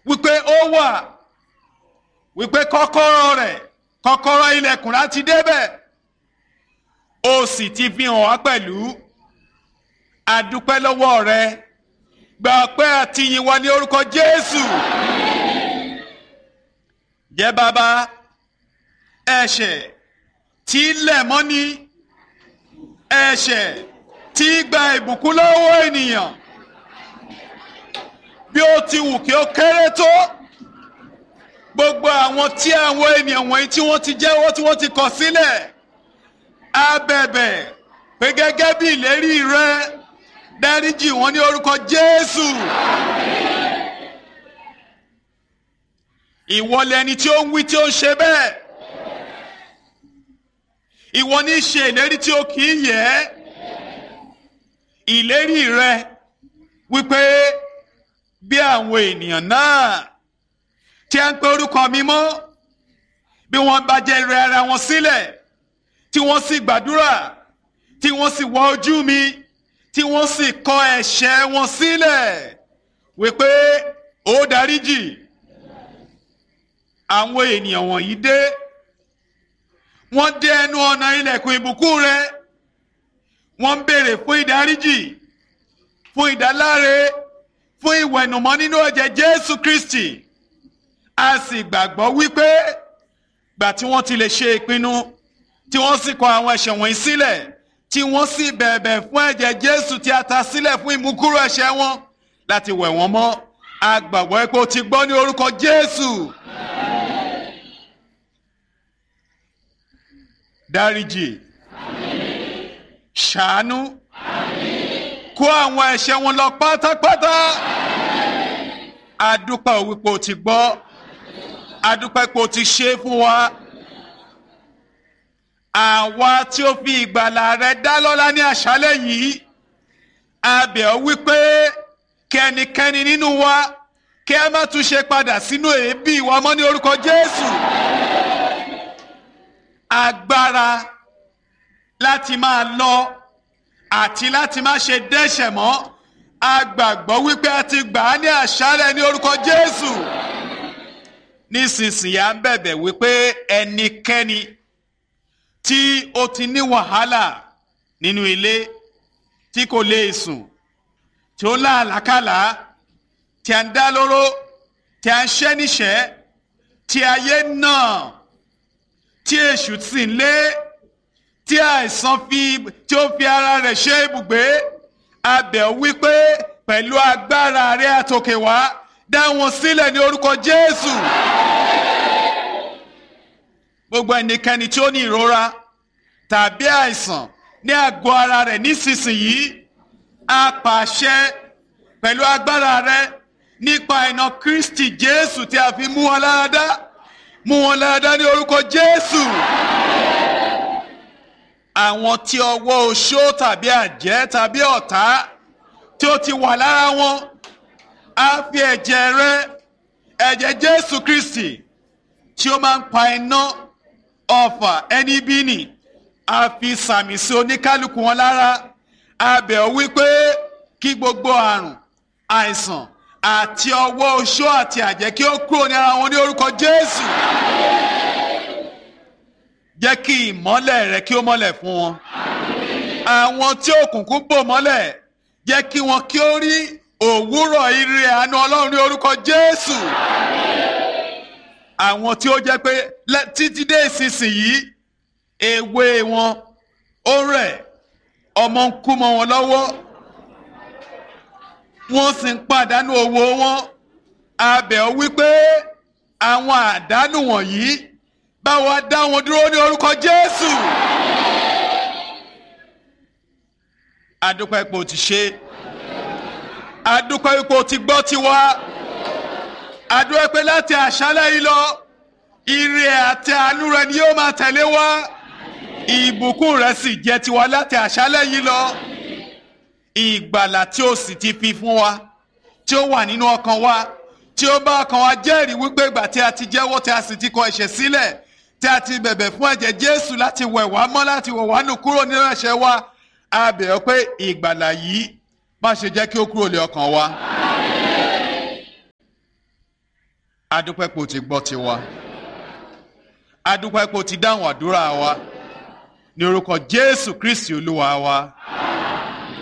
wípé ó wà wípé kọ́kọ́rọ́ rẹ̀ kọ́kọ́rọ́ ilẹ̀kùn láti débẹ̀ ó sì ti fi hàn wá pẹ̀lú adúpẹ́ lọ́wọ́ rẹ gba ọpẹ́ àti ìyìn wa ní orúkọ Jésù jẹ́ bàbá ẹ̀ṣẹ̀ tí lẹ̀ mọ́ni ẹ̀ṣẹ̀ tí gba ìbùkún lọ́wọ́ ènìyàn bí ó ti wù kí ó kéré tó gbogbo àwọn tí àwọn ènìyàn wọ̀nyí tí wọ́n ti jẹ́wọ́ tí wọ́n ti kọ̀ sílẹ̀ á bẹ̀bẹ̀ pé gẹ́gẹ́ bí ìlérí rẹ dáríjì wọ́n ní orúkọ Jésù. ìwọ lẹni tí ó ń wí tí ó ń ṣe bẹ́ẹ̀ ìwọ ní ṣe ìlérí tí ó kì í yẹ ìlérí rẹ wípé bí àwọn ènìyàn náà tí a ń pe orúkọ mi mọ́ bí wọ́n bá jẹ́ rẹ ara wọn sílẹ̀ tí wọ́n sì gbàdúrà tí wọ́n sì wọ ojú mi tí wọ́n sì kọ ẹ̀ṣẹ̀ wọn sílẹ̀ wípé ó dáríjì àwọn ènìyàn wọ̀nyí dé wọ́n dé ẹnu ọ̀nà ilẹ̀kùn ìbùkún rẹ wọ́n ń béèrè fún ìdáríjì fún ìdáláre fún ìwẹ̀nùmọ́ nínú ẹ̀jẹ̀ Jésù Kristi a sì gbàgbọ́ wípé gbà tí wọ́n ti lè ṣe ìpinnu tí wọ́n sì kọ àwọn ẹ̀ṣẹ̀ wọ̀nyí sílẹ̀ tí wọ́n sì bẹ̀bẹ̀ fún ẹ̀jẹ̀ Jésù tí a ta sílẹ̀ fún ìmúkúrò ẹ̀ṣẹ̀ wọn láti wẹ̀ wọ́n mọ́ a gbàgbọ́ pé o ti gbọ́ ní orúkọ Jésù. dáríjì ṣàánú kó àwọn ẹ̀ṣẹ̀ wọn lọ pátápátá adúpẹ́ wípé o ti gbọ́ adúpẹ́ pé o ti ṣe é fún wa àwa tí ó fi ìgbàlà rẹ dá lọ́lá ní àṣálẹ́ yìí a bẹ̀ ọ́ wípé kẹ́nikẹ́ni nínú wa kí ẹ má tún ṣe padà sínú èébì ìwà mọ́ ní orúkọ Jésù agbára láti máa lọ àti láti má ṣe dẹ́ṣẹ̀ mọ́ a gbàgbọ́ wípé a ti gbà á ní àṣálẹ́ ní orúkọ Jésù nísinsìnyí à ń bẹ̀bẹ̀ wípé ẹnikẹ́ni tí ó ti ní wàhálà nínú ilé tí kò lè sùn tí ó láàlákàlà tí a ń dá lóró tí a ń ṣẹ́ níṣẹ́ tí ayé náà tí èṣù sì ń lé tí àìsàn fi tí ó fi ara rẹ̀ ṣe ibùgbé a bẹ̀ ọ́ wípé pẹ̀lú agbára rẹ̀ àtòkè wá dá wọn sílẹ̀ ní orúkọ Jésù gbogbo ẹnikẹ́ni tí ó ní ìrora tàbí àìsàn ní àgọ́ ara rẹ̀ nísinsìnyí a pàṣẹ pẹ̀lú agbára rẹ̀ nípa iná Kristi Jésù tí a fi mú wọn lára dá mú wọn lára dá ní orúkọ Jésù àwọn tí ọwọ́ oṣó tàbí àjẹ́ tàbí ọ̀tá tí ó ti wà lára wọn á fi ẹ̀jẹ̀ rẹ̀ ẹ̀jẹ̀ Jésù Kristi tí ó máa ń pa iná ọfà ẹni bí nì a fi sàmì sí oníkálukú wọn lára a bẹ̀ ọ́ wípé kí gbogbo àrùn àìsàn àti ọwọ́ oṣó àti àjẹ́ kí ó kúrò ní ara wọn ní orúkọ Jésù jẹ́ kí ìmọ́lẹ̀ rẹ kí ó mọ́lẹ̀ fún wọn àwọn tí òkùnkùn bò mọ́lẹ̀ jẹ́ kí wọn kí ó rí òwúrọ̀ ire àánú Ọlọ́run ní orúkọ Jésù àwọn tí ó jẹ́ pé títí dé ìsinsìnyí èwe wọn ó rẹ̀ ọmọ ń kú mọ́ wọn lọ́wọ́ wọ́n sì ń pàdánù owó wọn a bẹ̀ ọ́ wípé àwọn àdánù wọ̀nyí bá wa dá wọn dúró ní orúkọ Jésù adúpẹ́ pé o ti ṣe adúpẹ́ pé o ti gbọ́ tiwa adúpẹ́ pé láti àṣálẹ́ yìí lọ ire àti àánú rẹ ni yóò máa tẹ̀lé wa ìbùkún rẹ sì jẹ́ tiwa láti àṣálẹ́ yìí lọ ìgbàlà tí o sì ti fi fún wa tí ó wà nínú ọkàn wa tí ó bá ọkàn wa jẹ́rìí wípé ìgbà tí a ti jẹ́wọ́ tí a sì ti kọ ẹ̀ṣẹ̀ sílẹ̀ tí a ti bẹ̀bẹ̀ fún ẹ̀jẹ̀ Jésù láti wẹ̀ wá mọ́ láti wẹ̀ wá nù kúrò nínú ẹ̀ṣẹ̀ wa a bẹ̀ ọ́ pé ìgbàlà yìí má ṣe jẹ́ kí ó kúrò lé ọkàn wa. adúpẹ́ pé o ti gbọ́ tiwa adúpẹ́ pé o ti dáhùn àdúrà wa ní orúkọ jésù kristi olúwa wa.